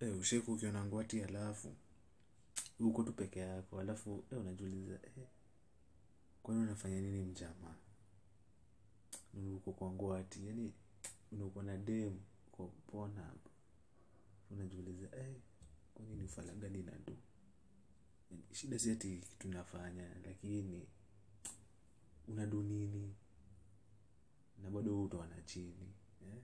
eh, usheku ukiona ngwati alafu uko tu peke yako alafu eh, unajiuliza eh, kwani unafanya nini mjamaa Na uko kwa ngwati yani unakuwa na dem kwa pona unajiuliza eh, kwani ni ufala gani na do shida si ati kitu nafanya lakini unadu nini na bado utaona chini eh?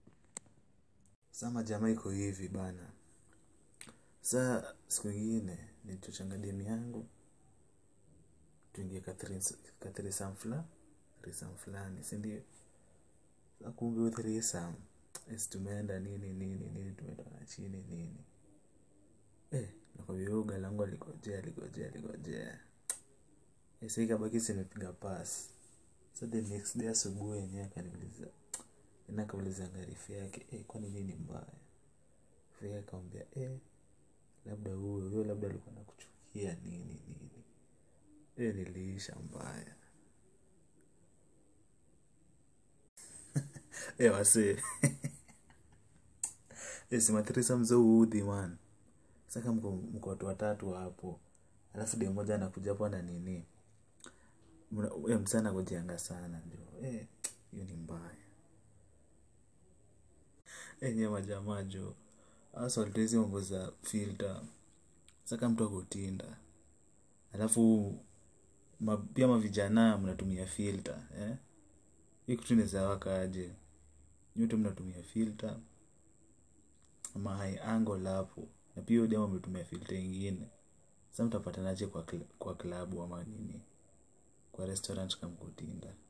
sama jamaa iko hivi bana saa siku ingine nilichochanga demu yangu tuingie kathirisam fula thrisam fulani sindio sa kumbe huyo thrisam esi tumeenda nini nini nini tumetoana chini nini eh, nakwambia huyo galangu aligojea aligojea aligojea eh, sa ikabaki simepiga pas sa the next day asubuhi yenyewe akaniuliza ena akauliza ngarifu yake eh, kwani nini mbaya fika akamwambia eh, labda huyo huyo labda alikuwa nakuchukia nini nini eh, niliisha mbaya eh, wasee eh, simathirisa mzee uudhi man saka mko mko watu watatu hapo alafu de moja anakuja hapo na nini Mna- eh, msee anagojeanga sana ndio eh, hiyo ni mbaya enye majamaa jo asoltezi mambo za filter saka mtu akutinda alafu ma, pia mavijana mnatumia filter eh? hii kitu inawezawakaje nyote mnatumia filter ama high angle hapo na pia udema ametumia filter ingine sa mtapatanaje kwa, kla- kwa klabu ama nini kwa restaurant kamkutinda